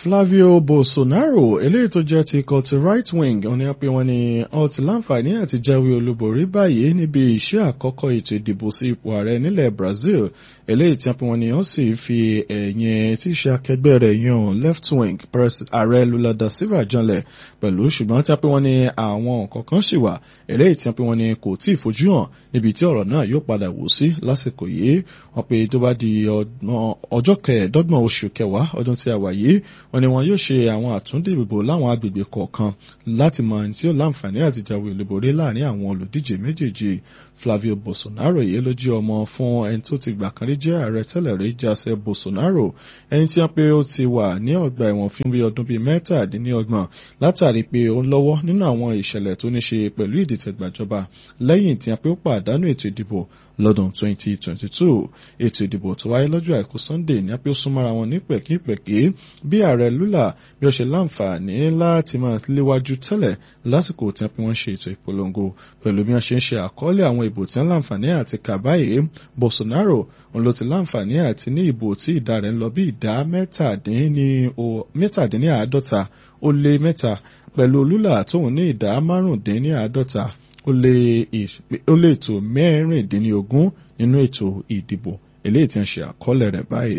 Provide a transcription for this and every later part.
Flavio Bolsonaro eléyìí tó jẹ́ ti ikọ̀ ti right wing ó ní pé wọ́n ní ó ti láǹfààní àti jáwé olúborí báyìí níbi iṣẹ́ àkọ́kọ́ ètò ìdìbò sí ipò ààrẹ nílẹ̀ Brazil eléyìí tí wọ́n ní ó sì fi ẹ̀yìn tí í ṣe akẹgbẹ́ rẹ̀ yan left wing ààrẹ Lula da Silva janlẹ̀ pẹ̀lú ṣùgbọ́n tí wọ́n ní àwọn nǹkan kan ṣì wà eléyìí tí wọ́n ní kò tí ì fojú hàn níbi tí ọ̀rọ̀ náà yóò padà wò sí lásìkò yìí wọ́n pe tó bá di ọjọ́ kẹẹ̀ẹ́dọ́gbọ̀n oṣù kẹwàá ọdún tí a wà yìí wọ́n ní wọn yóò ṣe àwọn àtúndìbò láwọn agbègbè kọ̀ọ̀kan láti mọ ẹni tí ó láǹfààní àti jáwé olúborí láàrin àwọn olùdíje méjèèjì Flavio Bolsonaro yìí ló jẹ́ ọmọ fún ẹni tó ti gbà kan rí jẹ́ ààrẹ tẹ́lẹ̀ rí Jair Bolsonaro ẹni tí wọ́n pé ó ti wà ní ọgbà ẹ̀wọ̀n fún bí ọdún bíi mẹ́tàdínlọ́gbọ̀n látàrí pé ó ń lọ́wọ́ nínú àwọn ìṣẹ̀lẹ̀ tó ní ṣe pẹ̀lú ìdìtẹ̀gbàjọba lẹ́yìn tí wọ́n pé ó pàdánù ètò ìdìbò lọ́dún 2022 ètò ìdìbò tó wáyé lọ́jọ́ àìkú Sunday ní apẹ́ ó súnmọ́ra wọn ní pẹ̀kípẹ̀kí bí ààrẹ Lula bí ó ṣe láǹfààní láti máa léwájú tẹ́lẹ̀ lásìkò tí wọ́n ṣe ètò ìpolongo pẹ̀lú bí wọ́n ṣe ń ṣe àkọọ́lẹ̀ àwọn ìbò tí wọ́n láǹfààní àti kà báyìí Bolsonaro òun ló ti láǹfààní àti ní ìbò tí ìdá rẹ̀ ń lọ bí ìdá mẹ́tàdínníàádọ́ta ó lé mẹ́ta pẹ̀lú Lula tóun ní ìdá márùndínníàádọ́ta ó lé ètò mẹ́rìndínlógún nínú ètò ìdìbò eléyìí tí ń ṣe àkọọ́lẹ̀ rẹ̀ báyìí.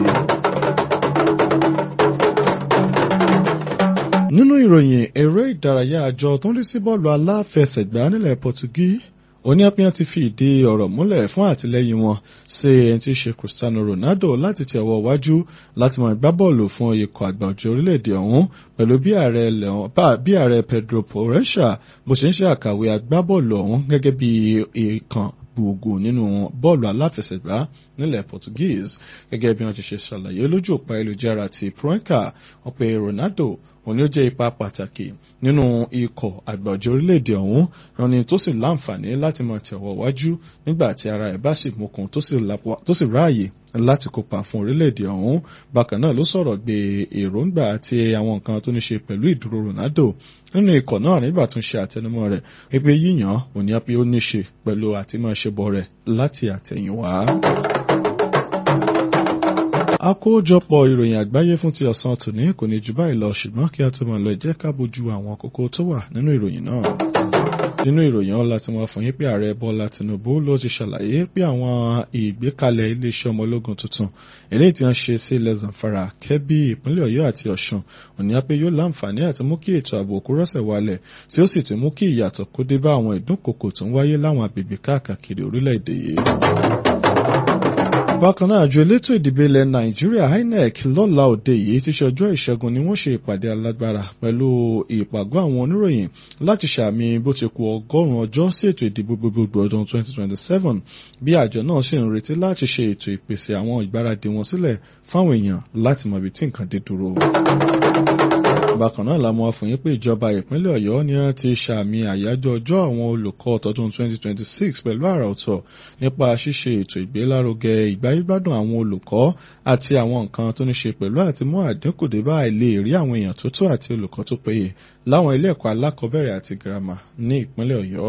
nínú ìròyìn eré ìdárayá àjọ tó ń rí sí bọ́ọ̀lù aláfẹsẹ̀gbá nílẹ̀ Pọtugí oníyàpíyàn ti fi ìdí ọ̀rọ̀ múlẹ̀ fún àtìlẹ́yìn wọn sí ẹni tí í ṣe Cristiano Ronaldo láti tẹ̀ ọwọ́ wájú láti máa gbá bọ́ọ̀lù fún ikọ̀ àgbà ọ̀jọ̀ orílẹ̀-èdè ọ̀hún pẹ̀lú bí ààrẹ Pedro Porresha bó ṣe ń ṣe àkàwé agbábọ́ọ̀lù ọ̀hún gẹ́gẹ́ bí ìkan gbòógù nínú bọ́ọ̀lù aláfẹsẹ̀gbá nílẹ̀ Portuguese gẹ́gẹ́ bí wọ́n ti ṣe ṣàlàyé lójú òpá ayélujára ti Proenca wọ́n pe Ronaldo òní ó jẹ́ ipa pàtàkì nínú ikọ̀ àgbàjọ orílẹ̀-èdè ọ̀hún rani tó sì láǹfààní láti máa tẹ̀wọ̀ wájú nígbà tí ara ẹ̀ bá sì mókun tó sì ráàyè láti kópa fún orílẹ̀-èdè ọ̀hún bákan náà ló sọ̀rọ̀ gbé èròǹgbà àti àwọn nǹkan tó ní ṣe pẹ̀lú ìdúró Ronaldo nínú ikọ̀ náà nígbà tó ń ṣe àtẹnumọ́ rẹ̀ wípé yíyàn òní á pé ó ní ṣe pẹ̀lú àti máa ṣe bọ̀ rẹ̀ láti àtẹ̀yìnwá àkójọpọ̀ ìròyìn àgbáyé fún ti ọ̀sán tòní kò ní jù báyìí lọ ṣùgbọ́n kí a tó máa lọ jẹ́ ká bójú àwọn kókó tó wà nínú ìròyìn náà. nínú ìròyìn ọ̀la tí wọ́n fún yín pé ààrẹ Bọ́lá Tinubu ló ti ṣàlàyé pé àwọn ìgbékalẹ̀ iléeṣẹ́ ọmọ ológun tuntun eléyìí tí wọ́n ṣe sí ilẹ̀ Zamfara Kẹ́bí ìpínlẹ̀ Ọ̀yọ́ àti Ọ̀ṣun òní á pé yóò láǹfààní àti mú kí ètò ààbò kó rọ́sẹ̀ wálẹ̀ tí ó sì ti mú kí ìyàtọ̀ kó dé bá àwọn ìdúnkokò tó ń wáyé láwọn agbègbè káàkiri orílẹ̀-èdè yìí bákan náà àjọ elétò ìdìbò ilẹ̀ nàìjíríà inec lọ́la òde yìí ti ṣe ọjọ́ ìṣẹ́gun ni wọ́n ṣe ìpàdé alágbára pẹ̀lú ìpàgọ́ àwọn oníròyìn láti ṣàmì bó ti kù ọgọ́rùn-ún ọjọ́ sí ètò ìdìbò gbogbogbò ọdún 2027 bí àjọ náà ṣe ń retí láti ṣe ètò ìpèsè àwọn ìgbáradì wọn sílẹ̀ fáwọn èèyàn láti mọ ibi tí nǹkan dé dúró bákan náà la mọ̀ fún yín pé ìjọba ìpínlẹ̀ ọ̀yọ́ ni wọ́n ti ṣàmì àyájọ́ ọjọ́ àwọn olùkọ́ tọdún 2026 pẹ̀lú àrà ọ̀tọ̀ nípa ṣíṣe ètò ìgbélárugẹ ìgbáyégbádùn àwọn olùkọ́ àti àwọn nǹkan tó ní ṣe pẹ̀lú àti mú àdínkù dé bá àìlè rí àwọn èèyàn tó tó àti olùkọ́ tó péye láwọn ilé ẹ̀kọ́ alákọ̀ọ́bẹ̀rẹ̀ àti girama ní ìpínlẹ̀ ọ̀yọ́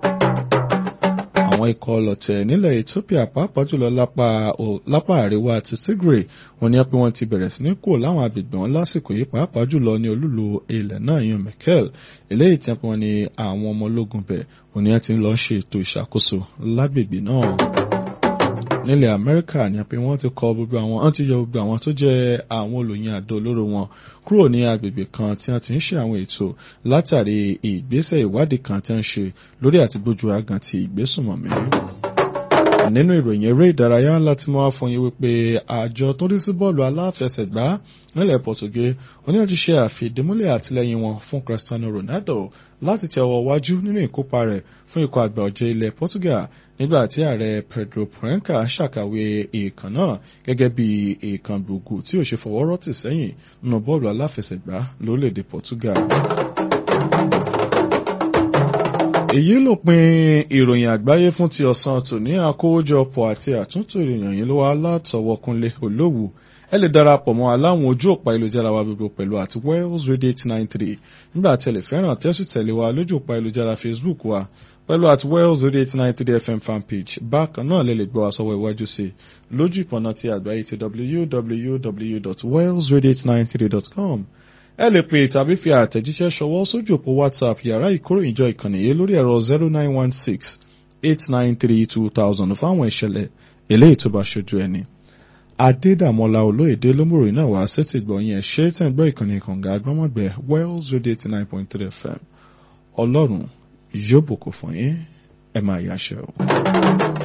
àwọn ikọ̀ ọlọ̀tẹ̀ nílẹ̀ Ethiopia pàápàá jùlọ lápá àríwá àti Tigray wọ́n ní pé wọ́n ti bẹ̀rẹ̀ sí ní kúrò láwọn agbègbè wọn lásìkò yìí pàápàá jùlọ ní olúlo ilẹ̀ náà yan Mekelle eléyìí tí wọ́n ní àwọn ọmọ ológun bẹ̀ wọ́n ní wọ́n ti ń lọ ṣe ètò ìṣàkóso lágbègbè náà nílẹ̀ amẹ́ríkà ni pé wọ́n ti kọ gbogbo àwọn wọ́n ti yọ gbogbo àwọn tó jẹ́ àwọn olóyin àdó olóró wọn kúrò ní agbègbè kan tí wọ́n ti ń ṣe àwọn ètò látàrí ìgbésẹ̀ ìwádìí kan tí wọ́n ń ṣe lórí àti gbójú agan ti ìgbésùnmọ̀mí nínú ìròyìn eré ìdárayá láti mọ́ fún yín wípé àjọ tó rí sí bọ́ọ̀lù aláfẹsẹ̀gbá nílẹ̀ Portugal oníyàn ti ṣe àfìdímúlẹ̀ àtìlẹ́yìn wọn fún Cristiano Ronaldo láti tẹ̀wọ̀ wájú nínú ìkópa rẹ̀ fún ikọ̀ àgbà ọ̀jẹ̀ ilẹ̀ Portugal nígbà tí ààrẹ Pedro Proenca ṣàkàwé èèkàn náà gẹ́gẹ́ bí èèkàn gbòógù tí ò ṣe fọwọ́ rọ́tì sẹ́yìn nínú bọ́ọ̀lù aláfẹsẹ̀gbá lórílẹ̀‐èdè Portugal èyí ló pin ìròyìn àgbáyé fún ti ọ̀sán tòní àkójọpọ̀ àti àtúntò ìròyìn yìí ló wá látọwọ́kúnlé olówù ẹ lè darapọ̀ mọ́ aláwọn ojú òpá ìlújára wa gbogbo pẹ̀lú àti Wales Radio eight nine three nígbà tí ẹ lè fẹ́ràn tẹ́sù tẹ̀lé wa lójú òpá ìlújára Facebook wa pẹ̀lú àti Wales Radio eight nine three FM fanpage bákan náà lè lè gbọ́ wa sọ́wọ́ iwájú sí i lójú ìpọ̀nà ti àgbáyé ti www.walesradio893.com ẹ lè pè tàbí fi àtẹ̀jíṣẹ́ ṣọwọ́ sójú òpó whatsapp yàrá ìkóròyìnjọ ìkànnì yìí lórí ẹ̀rọ zero nine one six eight nine three two thousand fáwọn ìṣẹ̀lẹ̀ eléyìí tó bá ṣojú ẹni. adédàmọ́lá olóyèdè lómòrò náà wá sétí gbọ̀nyìn ẹ̀ ṣe tẹ̀ ń gbọ́ ìkànnì kànga agbọ́mọ̀gbẹ́ wells radio eighty nine point three fm ọlọ́run yóò bùkún fún yín ẹ máa yáṣẹ́ o.